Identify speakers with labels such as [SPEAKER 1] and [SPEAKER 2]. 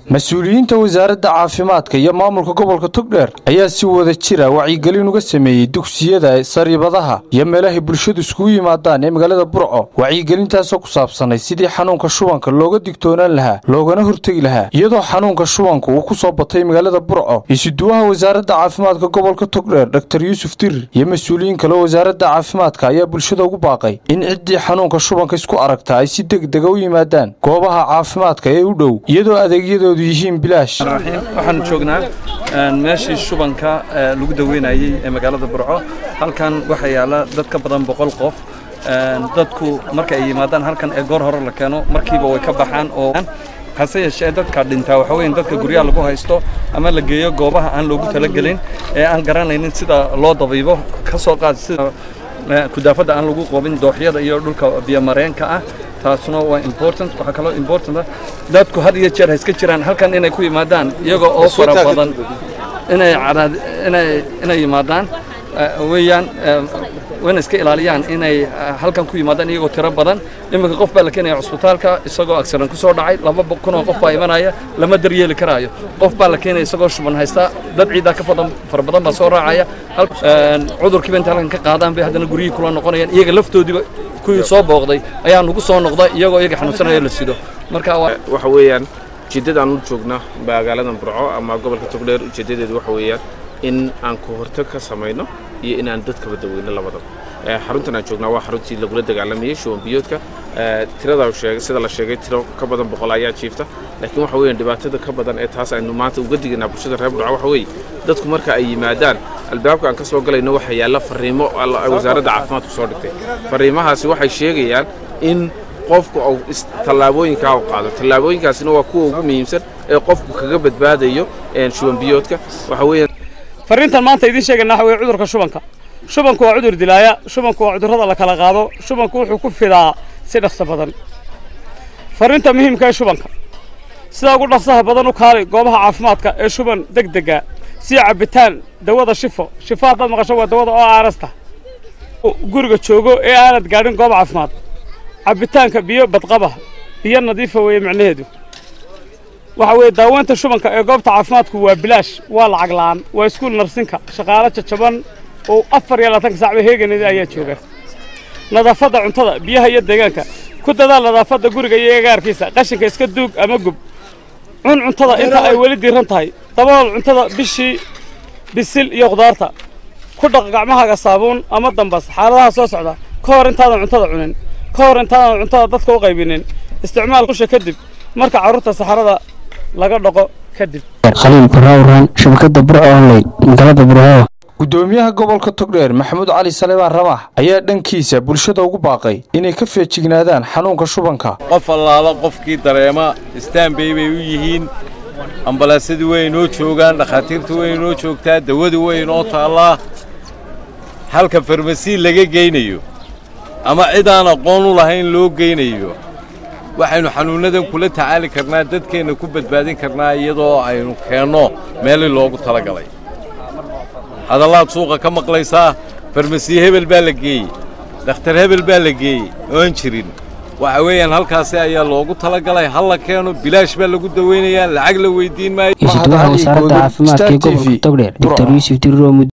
[SPEAKER 1] mas-uuliyiinta wasaaradda caafimaadka iyo maamulka gobolka togdheer ayaa si wada jira wacyigelin uga sameeyey dugsiyada sariibadaha iyo meelahay bulshadu iskugu yimaadaan ee magaalada burco wacyigelintaasoo ku saabsanay sidii xanuunka shubanka looga digtoonaan lahaa loogana hortegi lahaa iyadoo xanuunka shubanka uu ku soo batay magaalada burco isuduwaha wasaaradda caafimaadka gobolka togdheer dor yuusuf dirir iyo mas-uuliyiin kale wasaaradda caafimaadka ayaa bulshada ugu baaqay in ciddii xanuunka shubanka isku aragta ay si degdega u yimaadaan goobaha caafimaadka ee u dhow iyadoo adeegyadoodu yihiin bilaash
[SPEAKER 2] waxaan joognaa meeshii shubanka lagu daweynayey ee magaalada burco halkan waxaa yaala dad ka badan boqol qof dadku marka ay yimaadaan halkan ee goor hore la keeno markiiba way ka baxaan oo hase yeeshee dadka dhintaa waxa weyn dadka guryaha lagu haysto ama la geeyo goobaha aan loogu talagelin ee aan garanaynin sida loo dabiibo ka soo qaad sida kudaafadda aan lagu qoobin dooxyada iyo dhulka biyomareenka ah taasuna waa important waxaa kaloo important ah dadku had iyo jeer ha iska jiraan halkan inay ku yimaadaan iyaga oo fara badan inay inay inay yimaadaan weeyaan wayna iska ilaaliyaan inay halkan ku yimaadaan iyagoo tiro badan iminka qof baa la keenaya cusbitaalka isagoo accident ku soo dhacay laba kun oo qof baa imanaya lama daryeeli karaayo qof baa la keenaya isagoo shuban haysta dad ciidaa ka badan fara badan baa soo raacaya cudurkiiba inta halkan ka qaadaan bay haddana guryihii kula noqonayaan iyaga laftoodiiba kuwii soo booqday ayaa nugu soo noqda iyagoo iyaga xanuunsanaya la sido marka
[SPEAKER 3] waxa weeyaan ujeeddadaan u joogna magaaladan burco ama gobolka togdheer ujeeddadeedu waxa weeyaan in aan ku hortag ka samayno iyo inaan dadkaba daweyno labadaba xaruntan aan joognaa waa xaruntii lagula dagaalamayey shuban biyoodka tirada sheegay sida la sheegay tiro ka badan boqol ayaa jiifta laakiin waxa weeyaan dhibaatada ka badan ee taas aynu maanta uga digaynaa bulshada reer burco waxa weeye dadku marka ay yimaadaan albaabka aan ka soo galayno waxaa yaalla fariimo wasaaradda caafimaadku soo dhigtay fariimahaasi waxay sheegayaan in qofku uu tallaabooyinkaa u qaado tallaabooyinkaasina waa kuwa ugu muhiimsan ee qofku kaga badbaadayo shuban biyoodka waxa weeyaan
[SPEAKER 4] farriintan maanta idiin sheegayna waxa weye cudurka shubanka shubanku waa cudur dilaaya shubanku waa cudurrada la kala qaado shubanku wuxuu ku fidaa si dhaqso badan farriinta muhiimka ee shubanka sidaa ugu dhaqsaha badan u kaali goobaha caafimaadka ee shuban deg dega sida cabbitaan dawada shifo shifo haddaad maqasho waa dawada oo aarasta guriga joogo ee aanad gaadhin goob caafimaad cabbitaanka biyo badqaba biyo nadiifa weeye macnaheedu waxa weeye daaweynta shubanka ee goobta caafimaadku waa bilaash waa lacag la'aan waa iskuul narsinka shaqaalo jajaban oo afar iyo labaatanka saacba heeganada ayaa jooga nadaafadda cuntada biyaha iyo deegaanka ku dadaal nadaafadda guriga iyo agaarkiisa qashinka iska duug ama gub cun cuntada inta ay weli diiran tahay dabool cuntada bishii bisil iyo khudaarta ku dhaq gacmahaaga saabuun ama dambas xaaladaha soo socda ka hor intaadan cuntada cunin ka hor intaadan cuntada dadka u qaybinin isticmaal kusha kadib marka carruurta saxarada laga dhaqo kadib
[SPEAKER 5] khaliil barrawran shabakada burco online magaalada burco
[SPEAKER 1] gudoomiyaha gobolka togdheer maxamuud cali salebaan ramax ayaa dhankiisa bulshada ugu baaqay inay ka feejignaadaan xanuunka shubanka
[SPEAKER 6] qof allaala qofkii dareema istaanbay bay u yihiin ambalaasadii way inoo joogaan dhakhaatiirtu way inoo joogtaa dawadu way inoo taallaa halka farmasiin laga geynayo ama cid aan aqoon u lahayn loo geynayo waxaynu xanuunnadan kula tacaali karnaa dadkeenna ku badbaadin karnaa iyadoo aynu keenno meelii loogu talagalay hadallaad suuqa ka maqlaysaa farmasiye hebel baa la geeyey dhakhtar hebel baa la geeyey oan jirin waxa weeyaan halkaasi ayaa loogu talagalay hal la keeno bilaash baa lagu daweynayaa lacag la weyddiin maayo
[SPEAKER 5] isuduwaha wasaaradda caafimaadka ee gobolka togdheer dor yuusuf diriro